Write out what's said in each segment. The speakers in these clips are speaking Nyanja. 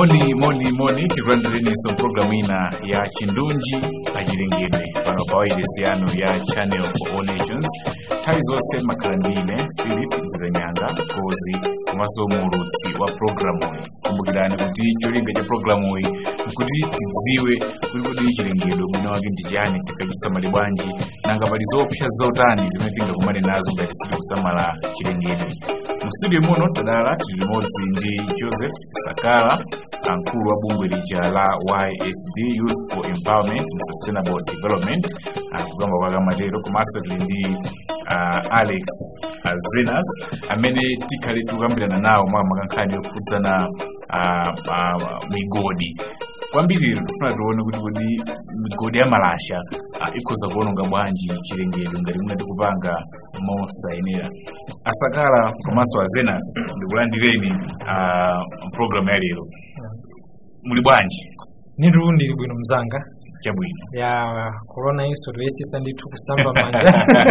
moni moni moni tikulandireniso mpulogalamu ina ya chindunji achilengedwe pano pa wailesi yanu ya channel for all nations nthawi zonse makhala ndine philip zikanyanga kozi komanso muulutsi wa pulogalamuyi kumbukirani kuti cholinga cha pulogalamuyi nkuti tidziwe kuti kodi chilengedwe mwina wake ndi chani tikachisamale bwanji nanga pali zopsa zotani zimene tingakumane nazo ngati sitikusamala chilengedwe mu studio muno tadala tili limodzi ndi joseph sakala mkulu wa bungwe lija la ysd youth for empowerment and sustainable development kugamba kwakamatero komanso tili ndi uh, alex uh, zenas amene tikhale tikukambirana nawo mwa makankhani yokhudzana uh, uh, migodi kwambiri tifuna tione kuti kodi migodi ya malasha uh, ikhoza kuononga bwanji chilengedwe ngati muna tikupanga mosayenera asakala komanso azenas ndikulandireni uh, program ya lero muli bwanji nitu ndili bwino mzanga chabwino ya corona inso toyesesa ndithu kusamba manja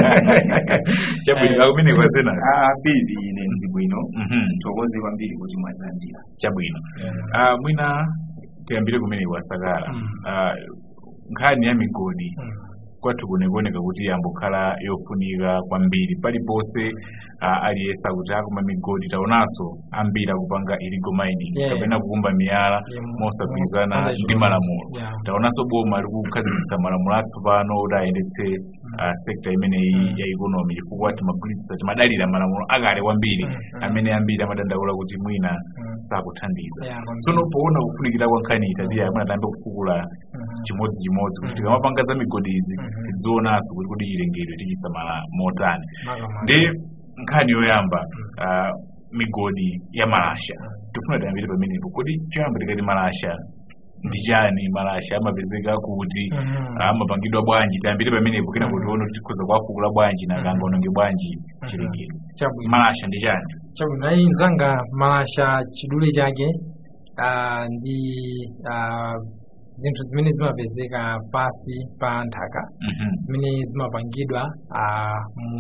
chabwino akumene kwa zenas Ah, Philip ine ndili bwino Mhm. tithokoze kwambiri kuti mwazilandira chabwino uh, mwina tiyambire kumene kwasakala Mm. uh, nkhani ya migodi Mm. kwathu kunekoneka kuti yambokhala yofunika kwambiri paliponse uh, aliyesa kuti akuma migodi taonanso ambiri akupanga illegal mining Yeah. kapena kukumba miyala Yeah, mosagwirizana mosapanda ndi chilolezo. malamulo Yeah. taonanso boma likukhazikitsa malamulo atsopano kuti ayendetse uh, sekta imeneyi ya ikonomi chifukwa timagwiritsa timadalira malamulo akale kwambiri Mm, mm. amene ambiri amadandaula kuti mwina Mm. sakuthandiza Yeah, kwambiri. tsono poona kufunikira kwa nkhani itatiya amene atambe kufukula Mhm. chimodzimodzi kuti Mhm. tikamapanga za migodi izi Mhm. tidzionanso kuti kodi chilengedwe tichisamala motani Maka maka. ndi nkhani yoyamba ah, migodi ya malasha tifuna tiyambire pamenepo kodi choyamba tikati malasha ndi chani malasha amapezeka kuti Mhm. amapangidwa bwanji tiyambire pamenepo kena kuti tione kuti tikhoza kuwafukula bwanji nanga ononge bwanji chilengedwe chabwino malasha ndi chani chabwino ayi mzanga malasha chidule chake ah, ndi ah, zinthu zimene zimapezeka pasi pa nthaka Mhm. zimene zimapangidwa ah, mu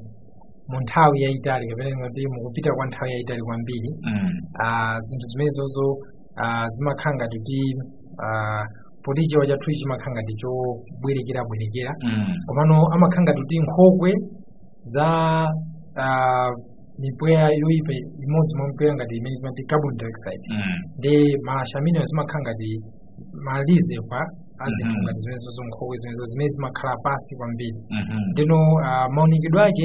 mu nthawi yayitali kapena ngati mukupita kwa nthawi yayitali kwambiri Mm. ah, zinthu zimenezozo ah, zimakhala ngati kuti ah, poti chiwa chathu chimakhala ngati chobwerekerabwerekera Mm. komano amakhala ngati kuti nkhokwe za ah, mipweya yoyipa imodzi mwa mipweya ngati imene timati carbon dioxide Mm. ndi malasha amenewo zimakhala ngati malizepa a zinthu Mhm. ngati zimenezozo nkhokwe zimenezo zimene zimakhala pasi kwambiri Mhm. ndino ah, maonekedwe ake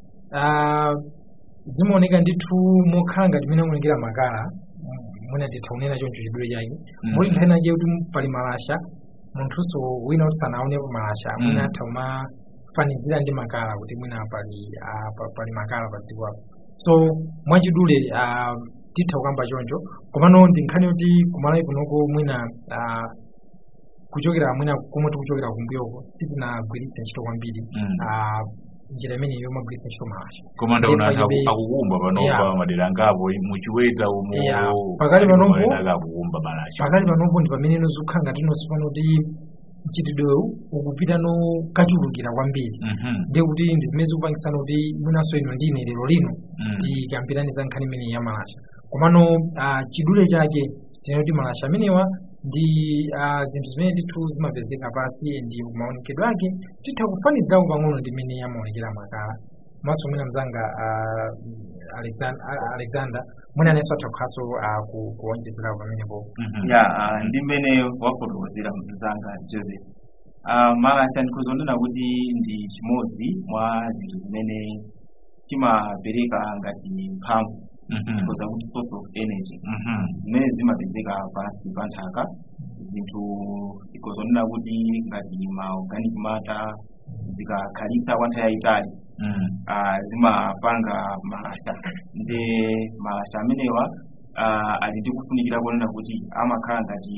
ah, zimaoneka ndithu mokhala ngati mene akuonekera makala mwina titha kunena choncho chidule chake Mm. muli nthani ake kuti pali malasha munthunso wina kuti sanaonepo malasha mwina Mm. atha kumafanizira ndi makala kuti mwina pali ah, pa- pali makala pa dziko apo so mwachidule ah, titha kukamba choncho komano ndi nkhani yoti kumalawi kunoko mwina ah, kuchokera mwina komwe tikuchokera kumbuyoko sitinagwiritse ntchito kwambiri Mm. ah, njira imene yomagwiritsa ntchito malasha koma ndaona anthu Palibe- aku- akukumba panopa Yeah. madera angapo muchiweta umo Yeah. Pakali panopo- panopo akukumba malasha pakali panopo ndi pamene nozikhala ngati nonse pano kuti mchitidwewu ukupita no kachulukira kwambiri Mhm. ndiye kuti ndi zimene zikupangisana kuti mwinanso ino ndine lero lino Mm. tikambirani za nkhani imene ya malasha komano ah, chidule chake tinena kuti malasha amenewa ndi ah, zinthu zimene ndithu zimapezeka pasi ndi maonekedwe ake titha kufanizirawo pang'ono ndi imene yamaonekera makala maso mwina mzanga ah, Alexan- ah, alexander mwina anenso atha kukhaso ah, ku- kuwonjezerawo pamenepo Mhm. ya ah, ndi mmene wafotokozera mzanga joseph Ah, malasha ndikuzonena kuti ndi chimodzi mwa zinthu zimene chimapereka ngati mphamvu Mhm. ndikoza kuti source of energy Mhm. zimene zimapezeka pansi pa nthaka zinthu tikozonena kuti ngati ma organic matter zikakhalisa kwa nthawi yayitali Mm. ah, zimapanga malasha ndi malasha amenewa ah, ali ndi kufunikira kunena kuti amakhala ngati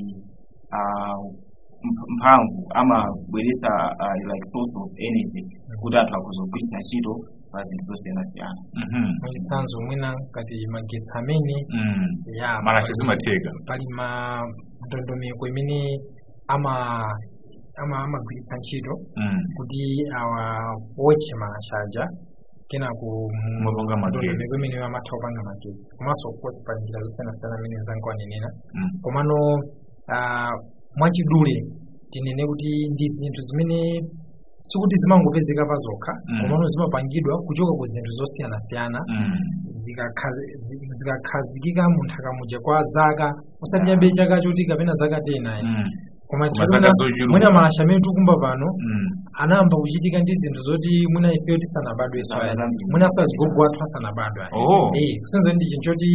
ah, mph- mphamvu amabweresa ah, like source of energy kuti anthu akhoza kugwiritsa ntchito pa zinthu zosiyanasiyana Mhm. mwachitsanzo mwina ngati magetsi amene Mm. ya malasha pali- zimatheka pali ma ndondomeko imene ama ama amagwiritsa ntchito Mm. kuti awa wotche malasha aja kenako Mumapanga magetsi. ndondomeko imene amatha kupanga magetsi komanso of course pa njira zosiyanasiyana amene zangu anenera Mm. komano ah, mwachidule tinene kuti ndi zinthu zimene sikuti zimangopezeka pa zokha Mm. komano zimapangidwa kuchoka ku zinthu zosiyanasiyana Mm. zikakhazi- zi- zikakhazikika munthaka muja kwa zaka usati chabe chaka choti kapena zaka tenayi Mm. koma Koma zaka tikuona zochuluka. mwina malasha amene tikumba pano Mm. anayamba kuchitika ndi zinthu zoti mwina ifeyo tisanabadwe Zaka ayi zambiri. mwinanso azigogo athu asanabadwe ayi Oh. eh kusenza ndi chinthu choti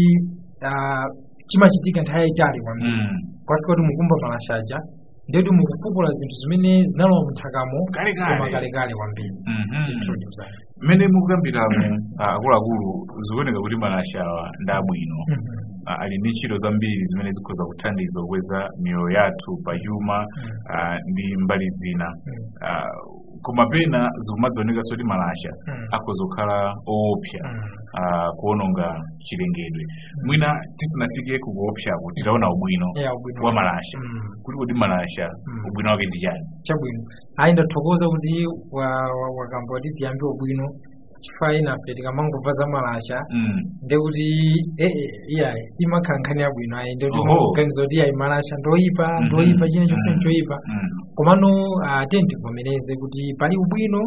ah, chimachitika nthawi yayitali kwambiri Mm. kwafika kuti mukumba malashaja ndeti mukufukula zinthu zimene zinalowa munthakamo Kalekale. koma kalekale kwambiri Mhm. Introduce. mmene mukukambiramo ah, akuluakulu zikuoneka kuti malashawa ndi abwino Mhm. Ah, ali ndi ntchito zambiri zimene zikhoza kuthandiza kukweza miyoyo yathu pachuma ah, ndi mbali zina Ah, koma pena zikumadzaonekanso kuti malasha Mm. akhoza kukhala oopsa Mm. ah, kuononga chilengedwe mwina tisanafike kukuopsako titaona ubwino Yeah, ubwino. wa malasha Mm. kuti kuti malasha Mm. ubwino wake ndi chani chabwino ayi ndathokoza kuti wa- wa- wakamba kuti tiyambe ubwino chifukwa inafe tikamangobva za malasha Mm. ndekuti ee iyayi simakhala nkhani yabwino ayi ndekuti Oho. maganiza kuti ayi malasha ndoyipa Mhm. ndoyipa china chonse Mhm. nchoyipa Mm. komano ah, tiye tivomereze kuti pali ubwino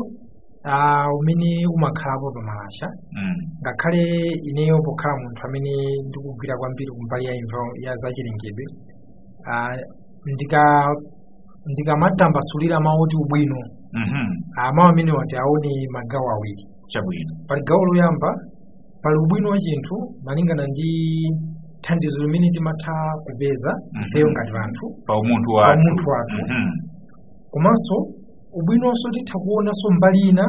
ah, umene umakhalapo pa malasha Mm. ngakhale ineyo pokhala munthu amene ndikugwira kwambiri kumbali ya imva ya zachilengedwe ah, ndika ndikamatambasulira mawu oti ubwino Mhm. ah, mawu amene wati aone magawo awiri chabwino pali gawo loyamba pali ubwino wa chinthu malingana ndi thandizo limene timatha kupeza Mhm. ifeyo ngati vanthu pa umunthu wathu umunthu wathu. Mhm. komanso ubwinonso titha kuonanso mbali ina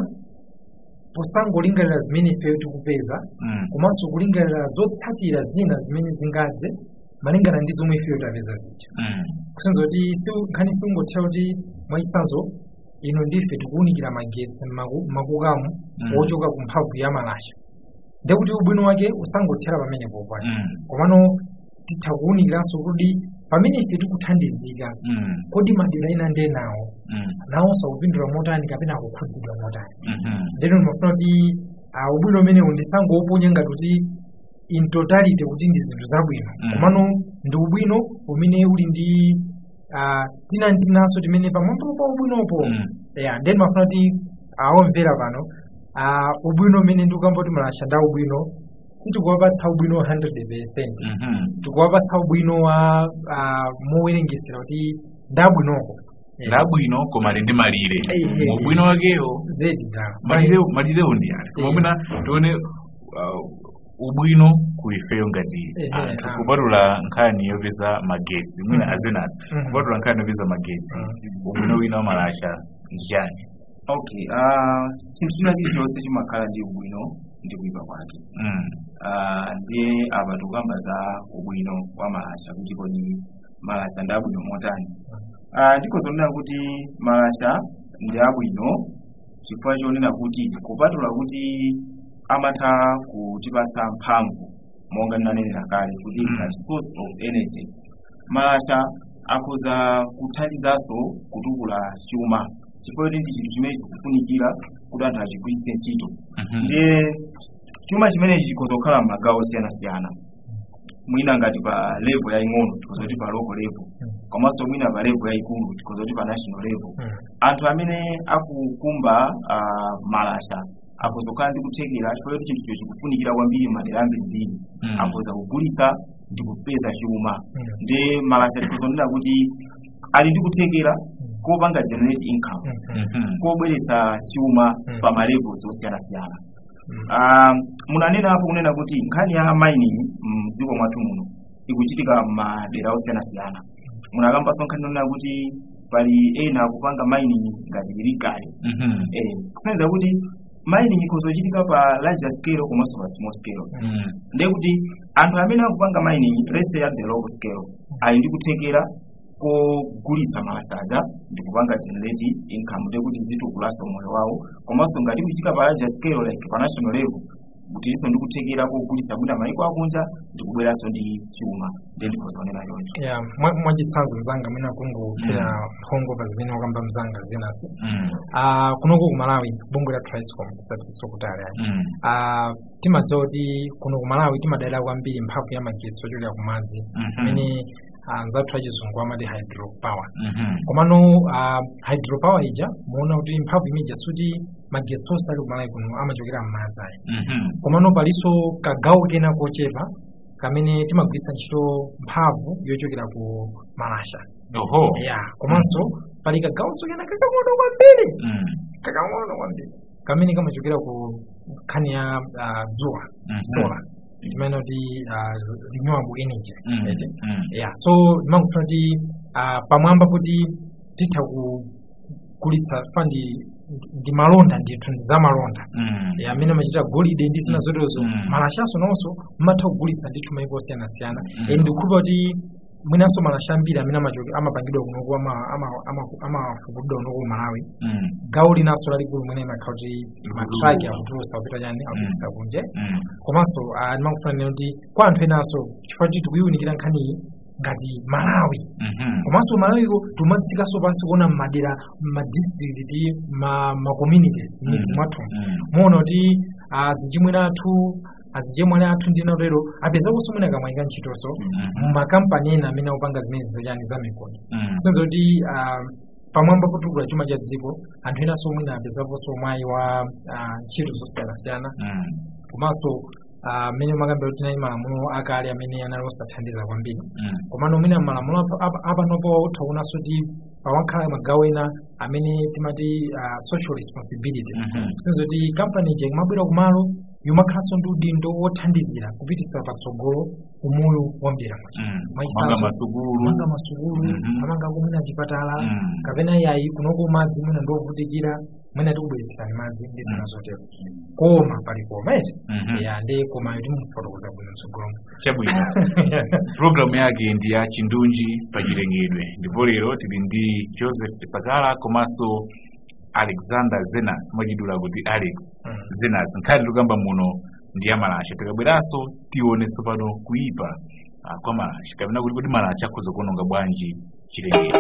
posangolingalira zimene ifeyo tikupeza Mm. komanso kulingalira zotsatira zina zimene zingadze malingana ndi zomwe ifeyo tapeza zija Mm. kusenza kuti si- nkhani singothera kuti mwachitsanzo ino ndife tikuwunikira magetsi m'maku- m'makukamu Mm. wochoka ku mphamvu ya malasha ndekuti ubwino wake usangothera pamene popa Mm. komano titha kuwunikiranso kuti pamene ife tikuthandizika Mm. kodi madera ena ndi enawo Mm. nawonso akupindula motani kapena akukhudzidwa motani Mhm. ndeno ndimafuna kuti ah, ubwino umenewu ndisangouponya ngati kuti in totality kuti ndi zinthu zabwino Mm. komano ndi ubwino umene uli ndi ah, tinantinanso timene pamwamba pa ubwinopo Mm. ya ndeni mafuna kuti awomvera pano ah, ubwino umene ndikukamba kuti malasha nda ubwino sitikuwapatsa ubwino 100 Mhm. tikuwapatsa ubwino wa ah, mowerengesera kuti ndabwinoko labwino koma ali ndi malire Eh, eh, ubwino wakewo zedi da malirewo malirewo ndi ati koma Eh. mwina tione uh, ubwino ku ifeyo ngati Eh, anthu ah. kupatula nkhani yopeza magetsi mwina Mhm. azenasi Mhm. kupatula nkhani yopeza magetsi Mhm. ubwino wina wa malasha ndi chani okay ah, chinthu china chilichonse chimakhala ndi ubwino ndi kuyipa kwake Mm. Ah, ndiye apa tikukamba za ubwino wa malasha kuti kodi malasha ndi abwino motani Ah, ndikhozonena kuti malasha ndi abwino chifukwa chonena kuti kupatula kuti amatha kutipasa mphamvu monga ndinanenera kale kuti Mm. ngati source of energy malasha akhoza kuthandizanso kutukula chuma chifukwa kuti ndi chinthu chimene chikufunikira kuti anthu achigwiritse ntchito Mhm. ndiye chuma chimenechi chikhoza kukhala m'magawo osiyanasiyana mwina ngati pa level yaying'ono tikhoza kuti pa local level komanso mwina pa level yayikulu tikhoza kuti pa national level Mm. anthu amene akukumba ah, malasha akhoza kukhala ndi kuthekera chifukwa kuti chinthucho chikufunikira kwambiri madera ambirimbiri Mm. akhoza kugulitsa ndi kupeza chuma Mm. ndi malasha tikhoza kunena kuti ali ndi kuthekera kopanga generate income Mhm. kobweretsa chuma Mm. pa malevels osiyanasiyana Mm. Ah, munanena apo kunena kuti nkhani ya mining mdziko mwathu muno ikuchitika m'madera osiyanasiyana munakambanso nkhani yonena kuti pali ena akupanga mining ngati ilikali Mhm. eh, kusonyeza kuti mining ikhoza kuchitika pa larger scale komanso pa small scale Mm. ndiye kuti anthu amene akupanga mining let's say at the local scale ali ndi kuthekera kogulitsa malashaja ndi kupanga generate income ndiye kuti zitukulanso moyo wawo komanso ngati kuchitika pa larger scale like pa national level kutiso ndikuthekera kogulitsa mwina maiko akunja ndikubweranso ndi chuma ndiye ndikhozaonera choncho ya mwa- mwachitsanzo mzanga mwina kungopera mphongo pa zimene wakamba mzanga zinasi Mm. Ah, kunoko ku malawi bungwe la triscom tisapitiso kutali ayi Mm. Ah, timadziwa kuti kuno ku malawi timadalira kwambiri mphamvu ya magetsi ochokera ku madzi Mhm. imene ah, nzathu achizungu amati hydro power Mhm. komano ah, hydro power ija muona kuti mphamvu imeja suti magetsi onse ali ku malawi kuno amachokera m'madzi ayi Mhm. komano palinso kagawo kena kochepa kamene timagwiritsa ntchito mphamvu yochokera ku malasha oho ya komanso pali kagawonso kena kakang'ono kwambiri Mm. kakang'ono kwambiri kamene kamachokera ku nkhani ya ah, dzuwa Mhm. solar timene kuti ah, renewable energy Mm. eti Mm. ya so timangofuna kuti ah, pamwamba kuti titha kugulitsa fandi ndi malonda ndithu ndi za malonda Mm. Eh, amene amachita golide ndi zina zoterozo Mm. malashaso nonso mmatha kugulitsa ndithu maiko osiyanasiyana Mm. Eh, ndikukhulupira kuti mwinanso malasha ambiri amene amachoke- amapangidwa kunoku ama- ama- ama- amafukudwa kunoku ku malawi Mm. gawo linanso lalikulu mwene imakhala kuti Likulu. matraki akutulusa kupita chani akutulusa kunje Mm. komanso ah, ndimakufanira kuti kwa anthu enanso chifukwa kuti tikuyiwunikira nkhaniyi ngati malawi Mhm. komanso malawiko timadzikanso pansi kuona mmadera mmadistrict ma ma communities midzi Mm. mwathu Mm. muona kuti azichimwene athu azichemwali athu ndi natero apezakonso mwina kamwaika ntchitonso Mhm. mumakampani ena amene akupanga zimene zachani za mikono Mm. kusenza kuti ah, pamwamba potukula chuma cha dziko anthu enanso mwina apezaponso mwayi wa ah, ntchito zosiyanasiyana Mm. komanso ah, mmene makambira kuti tinali malamulo akale amene anali osathandiza kwambiri Mm. komano mwina malamulo apa- apa- apanopo taonanso kuti pawakhala magawo ena amene timati ah, social responsibility Mhm. kusenza kuti kampani ija imabwera kumalo yomakhalanso ndi udindo wothandizira kupitisa patsogolo umoyo wa mdera mwacho Mm. Mwachisanzo, Manga masukulu amanga masukulu Mhm. amanga kumwina chipatala Mm. kapena yayi kunoko madzi mwina ndovutikira mwina tikubweretserani madzi ndi zina Mm. zotero koma pali koma eti Mhm. ya ndi koma yoti mufotokoza bwino mtsogolomo chabwino programu yake ndi ya chindunji pa chilengedwe ndipo lero tili ndi joseph sakala komanso alexander zenas mwachidula kuti alex Mm. zenas nkhani tikamba muno ndi ya malasha tikabweranso tione tsopano kuipa ah, kwa malasha kapena kuti kuti malasha akhoza kuononga bwanji chilengedwe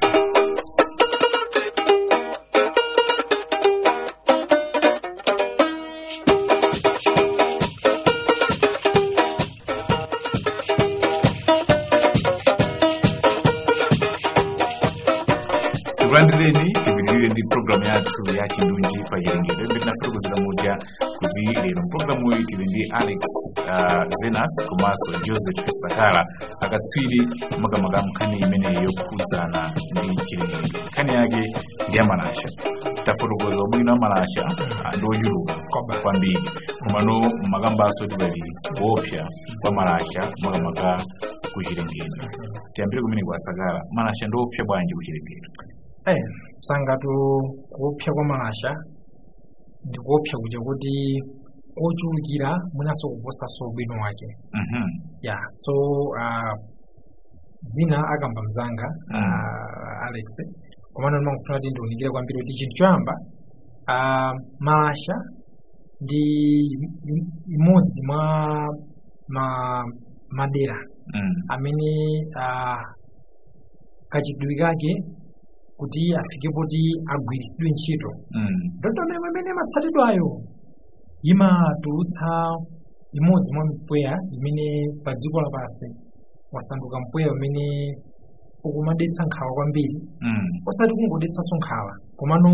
tikulandireni tipitirire ndi programu yathu ya chindunji pa chilengedwe imene tinafotokozera muja kuti lero mpulogalamu iyi tili ndi alex uh, zenas komanso joseph sakala akatswiri makamaka nkhani imene yokhudzana ndi chilengedwe nkhani yake ndi ya malasha tafotokoza ubwino wa malasha ah, ndi ochuluka Kwabasi. kwambiri komano makambaso tipali kuopsa kwa malasha makamaka ku chilengedwe tiyambire kumene kwa sakala malasha ndi opsa bwanji ku chilengedwe Eh, sangatu kuopsa kwa malasha ndikuopsa kuja kuti kochulukira mwinanso kuposanso ubwino wake Mhm. ya so uh, zina akamba mzanga Mm. uh, alex komano ndimangofuna kuti ndiunikire kwambiri kuti chinthu choyamba uh, malasha ndi im- imodzi mwa ma madera Mm. amene uh, kachidwi kake kuti afike poti agwiritsidwe ntchito Mm. ndondomeko imene imatsatidwayo imatulutsa imodzi mwa mpweya imene pa dziko lapansi wasanduka mpweya umene ukumadetsa nkhawa kwambiri Mm. osati kungodetsanso nkhawa komano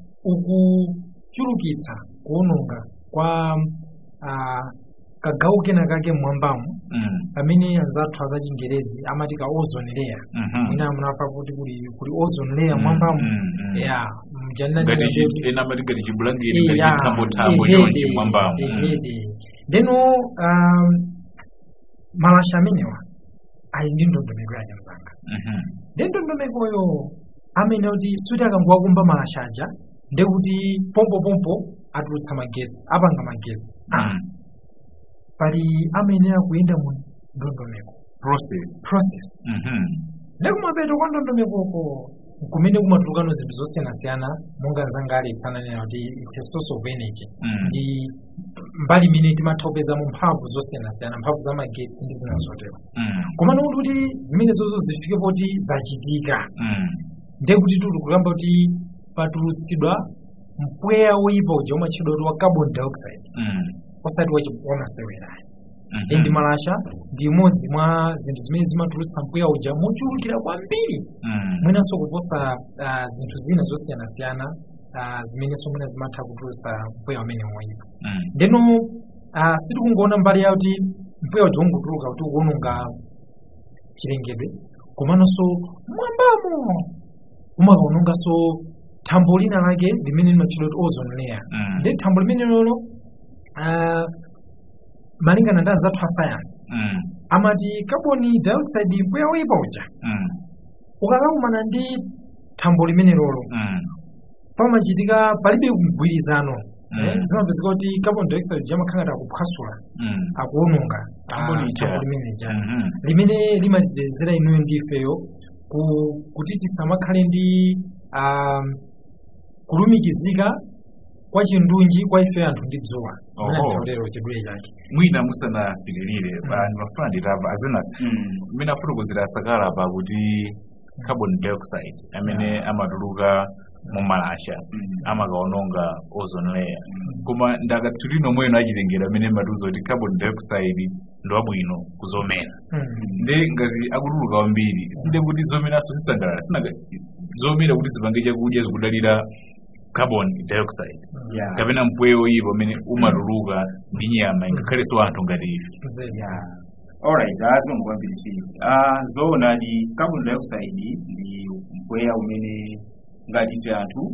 ukuchulukitsa kuononga kwa ah, kagawo kena kake mmwambamo Mm. pamene anzathu azachingerezi amati ka ozone layer Mhm. mwina munafa kuti kuli kuli ozone layer Mm, mwambamo mm, mm. ya mjanina ngati ndinati- chi- ena amati ngati chibulangeti Eh, ngati ya, chithambo-thambo eh, chonchi eh, mwambamo eh, Mm. eh, eh. ndeno um, malasha amenewa ali ndi ndondomeko yake mzanga Mhm. ndi ndondomekoyo amene kuti suti akangowakumba malasha aja ndekuti pompopompo atulutsa magetsi apanga magetsi ah, Mm. pali amene akuyenda mu ndondomeko process process Mhm. ndekumapeto kwa ndondomekoko kumene kumatulukano zinthu zosiyanasiyana monga mzanga alex ananena kuti its a source of energy Mm. ndi mbali imene timatha kupezamo mphamvu zosiyanasiyana mphamvu za magetsi ndi zina zotero Mm. komano kuti kuti zimenezozo zifike poti zachitika Mm. ndiye kuti tuli kulamba kuti patulutsidwa mpweya woyipa uja umatchedwa kuti wa carbon dioxide Mm. osati wachi- wamasewera Mhm. ndi malasha ndi imodzi mwa zinthu zimene zimatulutsa mpweya uja mochulukira kwambiri Mm. mwinanso kuposa ah, zinthu zina zosiyanasiyana ah, zimenenso mwina zimatha kutulutsa mpweya umene woyipa Mm. ndeno ah, sitikungoona mbali yakuti mpweya uja ungotuluka kuti ukuononga chilengedwe komanso mwambamo umakaononganso thambo lina lake limene limatchedwa kuti ozone layer Mm. ndi thambo limene lolo ah, malingana ndi anzathu a science Mm. amati carbon dioxide mpweya woyipa uja Mm. ukakakumana ndi thambo limene lolo Mm. pamachitika palibe mgwirizano Mm. eh, zimapezeka kuti carbon dioxide uja amakhala ngati akuphwasula Mm. akuononga Thambo ah, lija. thambo limene lija Mhm. limene limatitezera inuyo ndi ifeyo ku- kuti tisamakhale ndi um, kulumikizika kwa chindunji kwa ife anthu ndi dzuwa Oho. lero chidule chake mwina musanapitirire anthu mafuna nditava azinas Mm. mmene afotokozera asakala pa kuti carbon dioxide amene amatuluka mu malasha Mm. amakaononga ozone layer koma ndakatswiri nomweno achilengedwe amene matiuza kuti carbon dioxide ndi wabwino kuzomera ndi ngazi akutuluka kwambiri sinde kuti zomeranso zisangalala sinaga zomera kuti zipange chakudya zikudalira carbon dioxide Yeah. kapena mpweya oyipa umene umatuluka ndi nyama ingakhalenso anthu ngati ife Nzedi. Yeah. Alright, azongo kwambiri fili. Ah, zoona di carbon dioxide ndi mpweya umene ngati ife anthu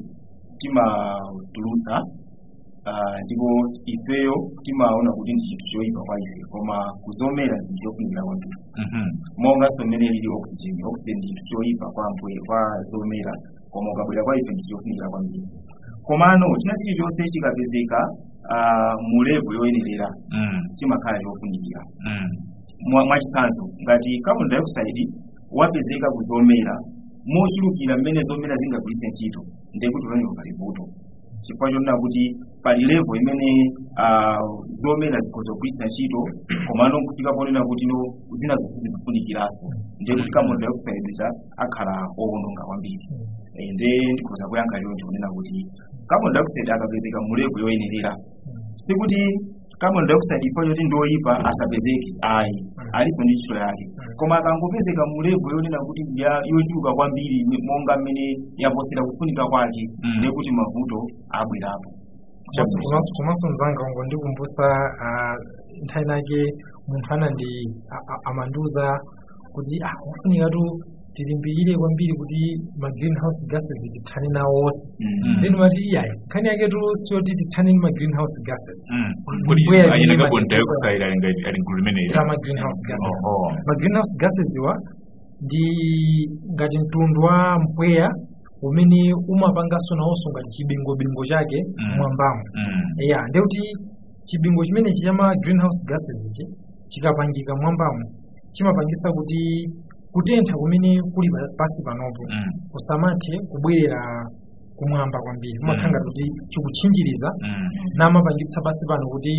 timatulutsa ah, ndipo ifeyo timaona kuti ndi chinthu choyipa kwa ife koma kuzomera ndi chofunikira kwambiri Mhm. monganso mmene lili oxygen oxygen ndi chinthu choyipa kwa mpweya kwa zomera koma ukabwera kwa ife ndi chofunikira kwambiri komano china chilichonse chikapezeka ah, mu level yoyenerera Mm. chimakhala chofunikira Mm. mwa mwachitsanzo ngati carbon dioxide wapezeka kuzomera mochulukira mmene zomera zingagwiritse ntchito ndekuti pamenepo pali vuto chifukwa chonena kuti pali level imene ah, zomera zikhoza kugwiritsa ntchito komano kufika ponena kuti no zina zonse zikufunikiranso ndekuti carbon dioxide ja akhala owononga kwambiri Eh, nde ndikhoza kuyankha choncho kunena kuti carbon dioxide akapezeka mu level yoyenerera sikuti carbon dioxide ifo choti ndoyipa asapezeke ayi aliso ndi ntchito yake koma akangopezeka mu level yonena kuti ya- yochuluka kwambiri m- monga mmene yaposera kufunika kwake Mm. ndiye kuti mavuto abwerapo Komanso- komanso komanso mzanga wangu ndikumbusa ah, nthawi nake munthu anandi a- a- amandiuza kuti ah kufunikatu tilimbirire kwambiri kuti ma greenhouse gases tithane nawo wonse Mm. then mati iyayi nkhani yaketu siyoti tithane ndi ma greenhouse gases Mm. Kodi Mpweya ayina imene carbon imatipesa- dioxide ali ngati ali mgulu limeneyi ya ma greenhouse gases Oho. ma greenhouse gases iwa ndi ngati mtundu wa mpweya umene umapanganso nawonso ngati chibingobingo chake Mm. mwambamo Mm. ya ndekuti chibingo chimene chama greenhouse gases ichi chikapangika mwambamo chimapangisa kuti kutentha kumene kuli pa- pasi panopo Mm. kusamathe kubwerera kumwamba kwambiri kumakhala ngati kuti chikutchinjiriza Mm. namapangitsa pasi pano kuti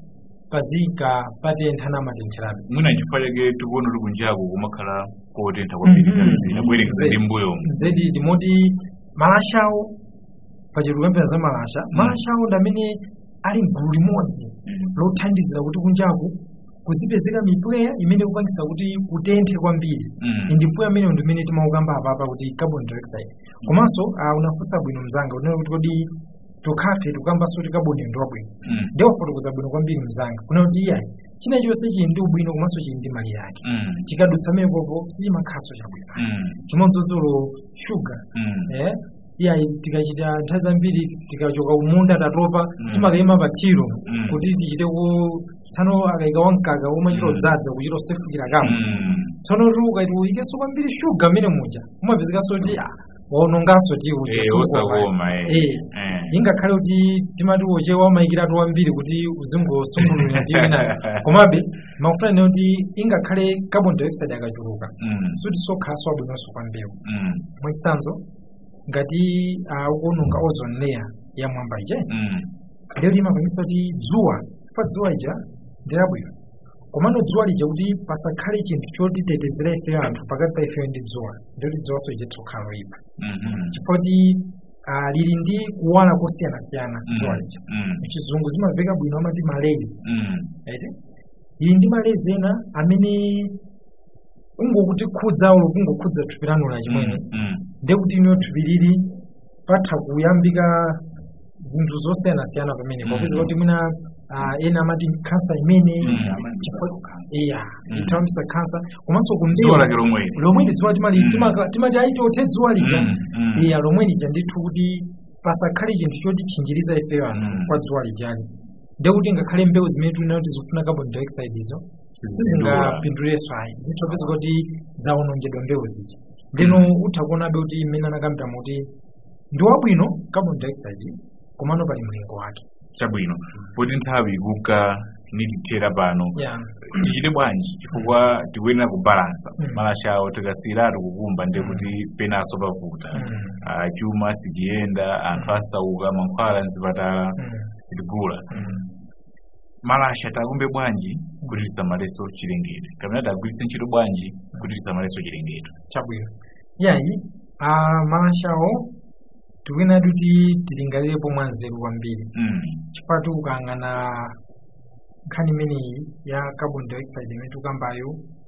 pazika patentha namatentherabe mwina nchifukwa chake tikuona kuti kunjaku kumakhala kotentha kwambiri Mhm. ngati zina kuyerekeza ndi mbuyomu zedi ndimoti malashawo pachilukambira za malasha malashawo ndi amene ali mgulu limodzi lothandizira kuti kunjaku kuzipezeka mipweya imene kupangisa kuti kutenthe kwambiri Mm. ndi mpweya amene ndi imene timaukamba apapa kuti carbon dioxide komanso ah, unafunsa bwino mzanga unena kuti kodi tokhafe tukambanso kuti carbon ndi wabwino Mm. ndiye wafotokoza bwino kwambiri mzanga kuna kuti iyayi china chonse chili ndi ubwino komanso chili ndi mali yake Mm. chikadutsa mekopo sichimakhaso chabwino Mm. chimodzozolo shuga Mm. eh iya tikachita nthawi zambiri tikachoka kumunda tatopa Mm. timakayima pa thiro Mm. kuti tichite ku tsano akayika wamkaka umachita Mm. odzaza kuchita osefukira kama Mm. tsono tuka tiuyikenso kwambiri shuga mmene muja umapezekanso kuti ah, waononganso ti uja Eh, sungukoma. osakoma eh. Eh. Eh. ingakhale kuti timati uche wamayikiratu wambiri kuti uzingosungulira ndi wina komabe makufuna ne kuti ingakhale carbon dioxide akachuluka Mm. suti sokhaso abwinonso kwa mbewu Mm. mwachitsanzo ngati uh, ukuononga ozone layer ya mwamba ije Mm. lero limapangisa kuti dzuwa pa dzuwa ija ndilabwino komano dzuwa lija kuti pasakhale chinthu chotitetezera ife anthu pakati pa ifeyo ndi dzuwa ndikuti dzuwaso ije tsokhala loyipa Mhm. chifukwa kuti uh, lili ndi kuwala kosiyanasiyana Mm. dzuwa lija Mm. chizungu zimaveka bwino amati malays Mm. right ili ndi malays ena amene ungokuti khudza ulo kungokhudza thupi lanu la chimwene Mm. ndekuti ino thupi lili patha kuyambika zinthu zosiyanasiyana pamene Mm. popeza kuti mwina ah, ena amati khansa imene Mm. chifukwa- iya Mm. itawambisa khansa komanso kumbewu Dzuwa lake lomweli. lomwe ndi dzuwa timali Mm. timaka- timati aitothe dzuwa lija Mm. Mm. iya lomwe lija ndithu kuti pasakhale chinthu choti chinjiriza ifeyo anthu Mm. kwa dzuwa lijali ndekuti ngakhale mbewu zimene tuli nazo zikufuna carbon dioxide izo sizingapindulenso ayi zithopeza kuti zawonongedwa mbewu zija ndeno utha kuonabe kuti mmene anakambira muti ndi wabwino carbon dioxide komano pali mlingo wake chabwino poti nthawi ikuka nitithera pano yeah. tichite bwanji chifukwa tikuyenera kubalansa Mm. malashawo tikasiyiratu kukumba ndi kuti penaso pavuta Mm. Ah, chuma sichiyenda anthu asauka mankhwala mzipatala Mm. sitigula Mm. malasha takumbe bwanji kuti tisamaleso chilengedwe kapena tagwiritse ntchito bwanji kuti tisamaleso chilengedwe chabwino yayi uh, malashawo tikuyenera kuti tilingalirepo mwanzeru kwambiri Mm. chifukwa tikukang'ana nkhani imeneyi ya carbon dioxide imene tikambayo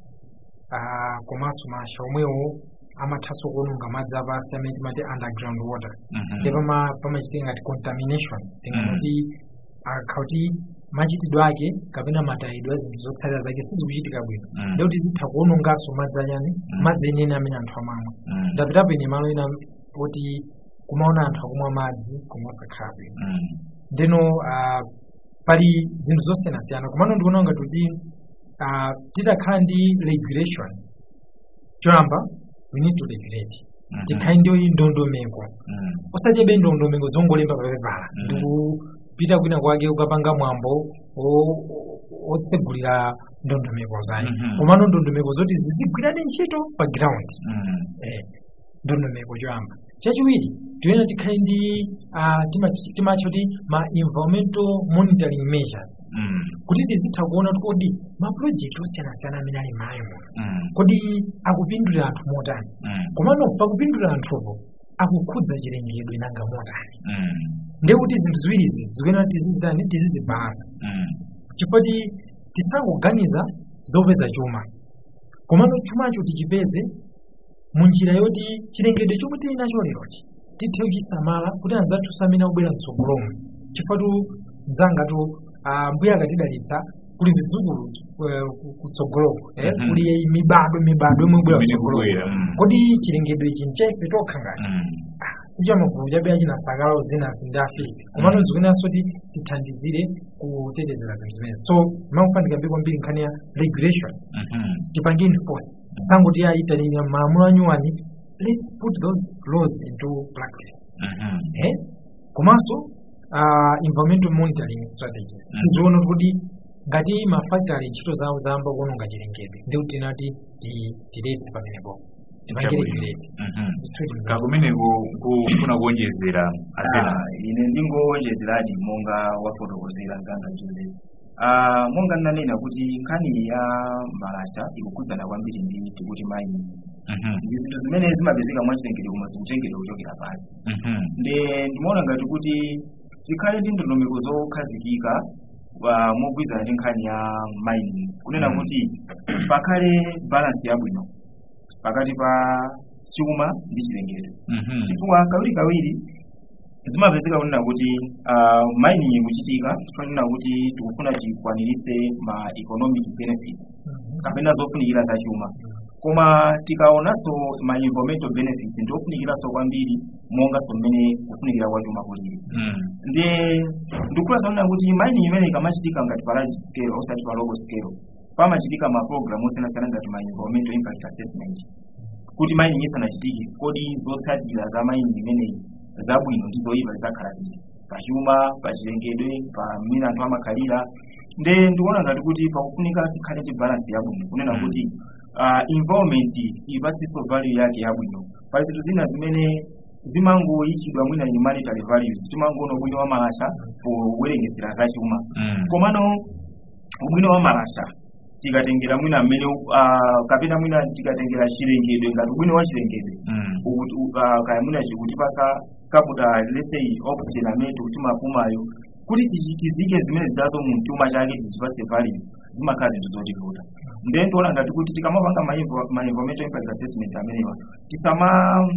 uh, komanso malasha omwewo amathanso kuononga madzi apasi amene timati underground water Mhm. ndipo pama- pamachitika ngati contamination tingati Mm. kuti akauti machitidwe ake kapena matayidwe a zinthu zotsalira zake sizikuchitika bwino Mm. ndikuti zitha kuononganso madzi anyani madzi enene amene anthu amamwa Mm. ndapitapo ine malo ena kuti kumaona anthu akumwa madzi komwe osakhala bwino Mm. ndeno uh, pali zinthu zosiyanasiyana komano ndikuona ngati kuti uh, titakhala ndi regulation choyamba we need to regulate Mhm. tikhale ndi ndondomeko Mm. osachebe ndondomeko zongolemba papepala Mhm. ndikupita kwina kwake ukapanga mwambo o- o- otsegulira ndondomeko zake Mhm. komano ndondomeko zoti zizigwirane ntchito pa ground Mm. eh, ndondomeko choyamba chachiwiri tiyenera tikhale ndi ah, timachi- timatcha kuti ma environmental monitoring measures Mm. kuti tizitha kuona kuti kodi mapulojekiti osiyanasiyana amene ali m'mayi muno Mm. kodi akupindulira anthu motani Mm. komano pakupindulira anthupo akukhudza chilengedwe nanga motani Mm. ndiye kuti zinthu ziwirizi zikuyenera tizizitani tizizibalasa Mm. chifukwa ti tisangoganiza zopeza chuma komano chumacho tichipeze munjira yoti chilengedwe chomwe tili nacho lerochi tithe kuchisamala kuti anzathu amene akubwera mtsogolomo chifukwa tu mdzangatu ah, mbuya akatidalitsa kuli vidzukulu eh, ku- kutsogoloko eh, Mhm. kuli mibado mibado imwe ibwera Imene kutsogoloko ikubwera, mm. kodi chilengedwe ichi nchaife tokha ngati Mm. sicho magulu chabe achinasakalawo zina zindi afirika komano zikuyenanso kuti tithandizire kutetezera zinthu zimenezi so makufanika mbi kwambiri nkhani ya regulation Mhm. tipange enforce tisangoti ayitanira malamulo anyuwani let's put those laws into practice Mhm. eh? komanso uh, environmental monitoring strategies Mm. tiziona kuti ngati mafactory ntchito zawo zayamba kuononga chilengedwe ndikuti tinati ti- tiletse pamenepo tipange Chabwino. regulate Mhm. Zithuti mzake. kakumeneko kufuna kuonjezera azena Ah, ine ndingowonjezeradi monga wafotokozera mzanga joseph Ah, monga ndinanena kuti nkhani ya malasha ikukhudzana kwambiri ndi tikuti mayi Mhm. ndi zinthu zimene zimapezeka mwachilengedwe koma zikuchengedwa kuchokera pansi Mhm. nde ndimaona ngati kuti tikhale ndi ndondomeko zokhazikika ah, mogwirizana ndi nkhani ya mining kunena Mm. kuti pakhale balansi yabwino pakati pa chuma ndi chilengedwe Mhm. chifukwa kawiri kawiri zimapezeka kunena kuti uh, mining ikuchitika tifanena kuti tikufuna tikwanirise ma economic benefits kapena zofunikira za chuma koma tikaonanso ma environmental benefits ndiofunikiraso kwambiri monganso mmene kufunikira kwa chuma kulili Mm. ndiye ndikula zonena kuti mining imene ikamachitika ngati pa large scale osati pa local scale pamachitika ma program osiyanasiyana ngati ma environmental impact assessment kuti mining isanachitike kodi zotsatira za mining imeneyi zabwino ndi zoyipa zizakhala ziti pachuma pachilengedwe pa mmene anthu amakhalira nde ndikuona ngati kuti pakufunika tikhale ndi balance yabwino kunena Mm. kuti uh, environment tiyipatsenso value yake yabwino pali zinthu zina zimene zimangoyikidwa mwina in monetary values timangoona ubwino wa malasha powerengezera zachuma Mm. komano ubwino wa malasha tikatengera mwina mmene uh, kapena mwina tikatengera chilengedwe ngati ubwino wa chilengedwe Mm. ukuti uh, kaya mwina chikutipasa kabuta let's say oxygen amene tikutimapumayo kuti tichi- tizike zimene zidazo mu mchuma chake tichipatse value zimakhala zinthu zotivuta then tiona ngati kuti tikamapanga ma envo- ma environmental impact assessment amenewa tisama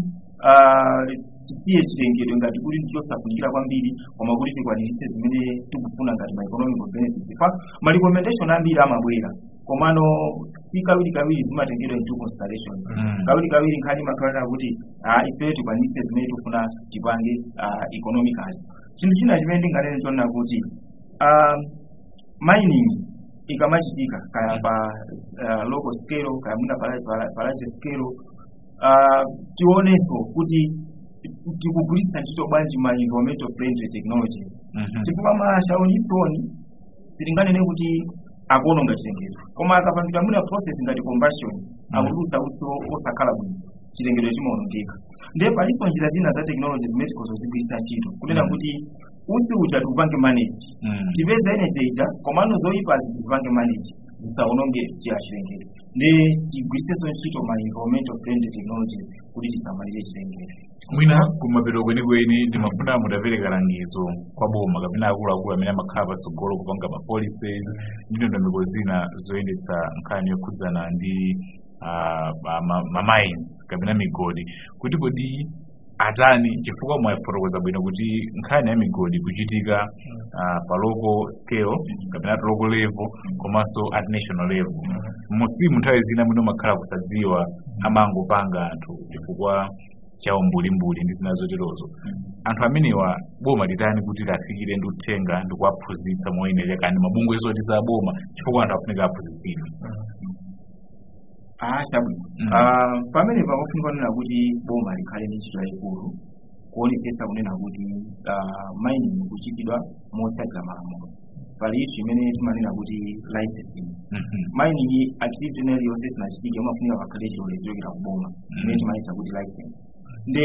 uh, tisiye chilengedwe ngati kuti ndichosafunikira kwambiri koma kuti tikwaniritse zimene tikufuna ngati ma economic benefits fa ma recommendation ambiri amabwera komano si kawiri kawiri zimatengedwa into consideration Mm. kawiri kawiri nkhani makhalira kuti ah, ife tikwanise zimene tikufuna tipange ah, economically chinthu china chimene ndinganene chonena kuti ah, mining ikamachitika kaya pa uh, local scale kaya mwina pa, pa, pa large scale uh, tionenso kuti tikugwiritsa ntchito bwanji ma environmental friendly technologies Mhm. chifukwa malasha onyitsoni sitinganene kuti akuononga chilengedwe koma akapangidwa mwina process ngati combustion akutulutsa utsi o- osakhala bwino chilengedwe chimaonongeka ndiye palinso njira zina za technology zimene tikozozigwiritsa ntchito kunena Mm. kuti utsi uja tiupange manage Mm. tipeze energy ija komano zoyipazi tizipange manage zisaononge chila chilengedwe ndi tigwiritsenso ntchito ma environmental friendly technologies kuti tisamalire chilengedwe mwina kumapeto kwenikweni ndimafuna mutapereka langizo kwa boma kapena akuluakulu amene amakhala patsogolo kupanga ma policies ndi ndondomeko zina zoyendetsa nkhani yokhudzana ndi ah, ma- ma- ma mines kapena migodi kuti kodi atani chifukwa mwafotokoza bwino kuti nkhani ya migodi kuchitika ah, pa local scale kapena at local level komanso at national level musimu nthawi zina mwina umakhala kusadziwa amangopanga anthu chifukwa chawo mbulimbuli ndi zina zoterozo anthu amenewa boma litani kuti lafikire ndi uthenga ndi kuwaphunzitsa moyenera kandi mabungwe zoti za boma chifukwa anthu afunika aphunzitsidwe ah chabwino Mm. Ah, pamene pakufunika kunena kuti boma likhale ndi ntchito yayikulu kuonetsetsa kunena kuti ah, mining kuchitidwa motsatira malamulo pali issue imene timanena kuti licensing Mhm. mining activity ina iliyonse isanachitike umafunika pakhale chilolezo chochokera ku boma imene timayitcha kuti license nde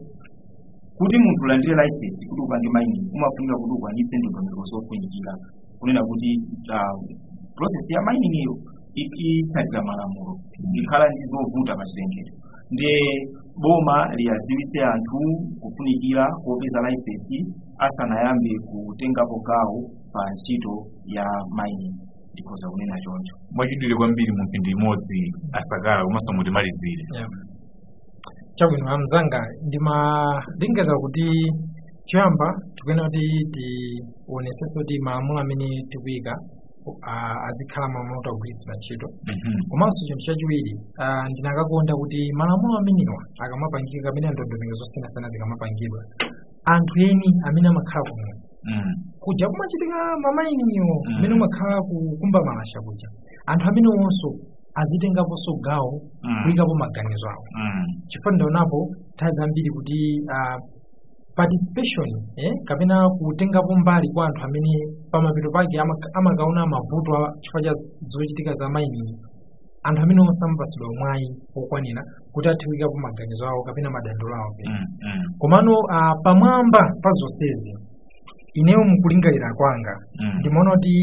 kuti munthu ulandire license kuti upange mining umafunika kuti ukwanitse ndondomeko zofunikira kunena kuti ah, process ya mining iyo i- itsatira malamulo zikhala ndi zovuta pa chilengedwe ndiye boma liyadziwitse anthu kufunikira kopeza license asanayambe kutengapo gawo pa ntchito ya mining ndikhoza kunena choncho mwachidwire kwambiri mu mphindi imodzi asakala komanso mutimalizire Yeah. chabwino amzanga ndima ndingaka kuti choyamba tikuyenera kuti tionesese kuti malamulo amene tikuyika ah, azikhala malamulo otagwiritsidwa ntchito Mhm. komanso chinthu chachiwiri ah, ndinakakonda kuti malamulo amenewa akamapangika kapena ndondomeko zosiyanasiyana zikamapangidwa anthu eni amene amakhala kumudzi Mm. kuja kumachitika mamainiyo Mm. amene umakhala kukumba malasha kuja anthu amene onso azitengaponso gawo Mm. kuyikapo maganizo awo Mm. chifukwa ndaonapo nthawi zambiri kuti ah, participation eh, kapena kutengapo mbali kwa anthu amene pamapeto pake ama- amakaona mavuto a chifukwa cha z- zochitika za mining anthu amene onse amapatsidwa mwayi wokwanira kuti athe kuyikapo maganizo awo kapena madandaulo awo pena Mm. Mm. komano ah, pamwamba pa zonsezi ineyo mukulingalira kwanga Mm. ndimaona kuti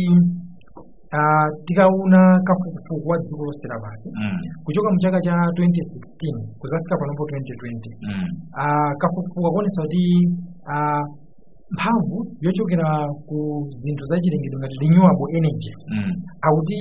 ah, tikauna kafukufuku wa dziko lonse lapansi Mm. kuchoka mu chaka cha 2016 kuzafika panopo 2020 Mm. ah, kafukufuku akuonetsa kuti ah, mphamvu yochokera ku zinthu zachilengedwe ngati renewable energy Mm. akuti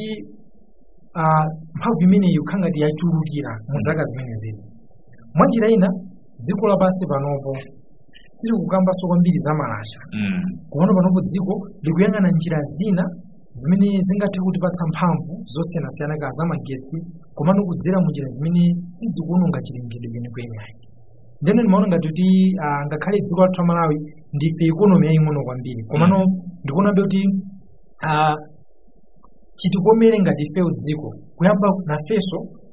ah, mphamvu imeneyi ikhala ngati yachulukira mu zaka zimene zizi mwanjira ina dziko lapansi panopo silikukambanso kwambiri za malasha Mm. kuona panopo dziko likuyang'ana njira zina zimene zingathe kutipatsa mphamvu zosiyanasiyana ka zamagetsi komano kudzera mu njira zimene sizikuononga chilengedwe kwenikweni ayi ndeno ndimaona ngati kuti ah, ngakhale dziko lathu la malawi ndife ikonomi yaying'ono kwambiri komano ndikuonabe kuti ah, chitikomere ngati ifeyo dziko kuyamba nafenso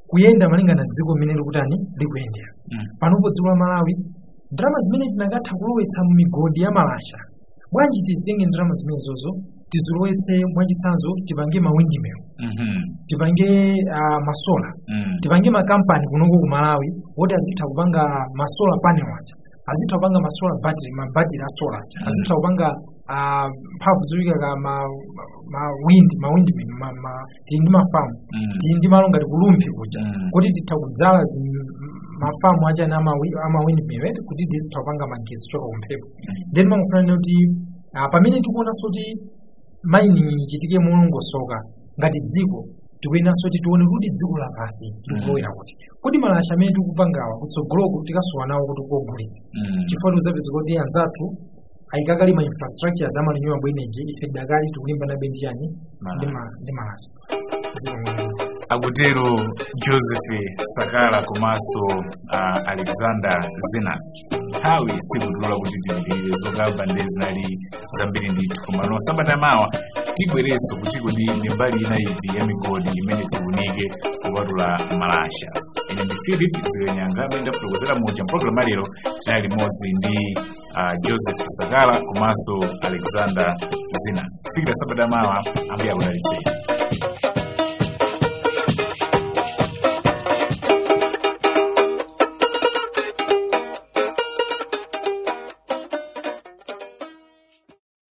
kuyenda malingana na dziko limene likutani likuyendera Mm. panopo dziko la malawi ndalama zimene tinakatha kulowetsa mu migodi ya malasha bwanji tizitenge ndalama zimenezozo tizilowetse mwachitsanzo tipange mawindimill Mhm. tipange uh, masola Mm. tipange makampani kunoko ku malawi woti azitha kupanga masola panel aja azitha kupanga masola battery mabattery a sola aja Mm. azitha kupanga ah, mphamvu zoyika ma, ma wind ma windmill ma, ma, tili ndi mafamu Mm. tili ndi malo ngati kulumpi kuja Mm. kuti titha kudzala zi- mafamu achani ama, wi- ama windmill eh, kuti tizitha kupanga magetsi kuchoka kumphepo then mangofanana kuti ah, pamene tikuonanso kuti mining ichitike molongosoka ngati dziko tikuyenanso kuti tione kuti dziko lapansi likulowera kuti kuti malasha amene tikupangawa kutsogoloko tikasowa nawo kuti kogulitsa Mm. chifukwa tikuzapeza kuti anzathu ayikakali ma infrastructure za renewable energy ife dakali tikulimbana bendi yani ndi ma- ndi malasha dziko mwini akutero joseph sakala komanso uh, alexander zenas nthawi sikutilola kuti tipitirire zokamba ndi zinali zambiri ndithu komano sabata mawa tibwerenso kuti kodi ndi mbali ina iti ya migodi imene tiunike kupatula malasha ine ndi philip zilenyanga amene ndafotokozera muja mpologalamu lero tinali limodzi ndi uh, joseph sakala komanso alexander zenas kufikira sabata mawa ambuye akudalitseni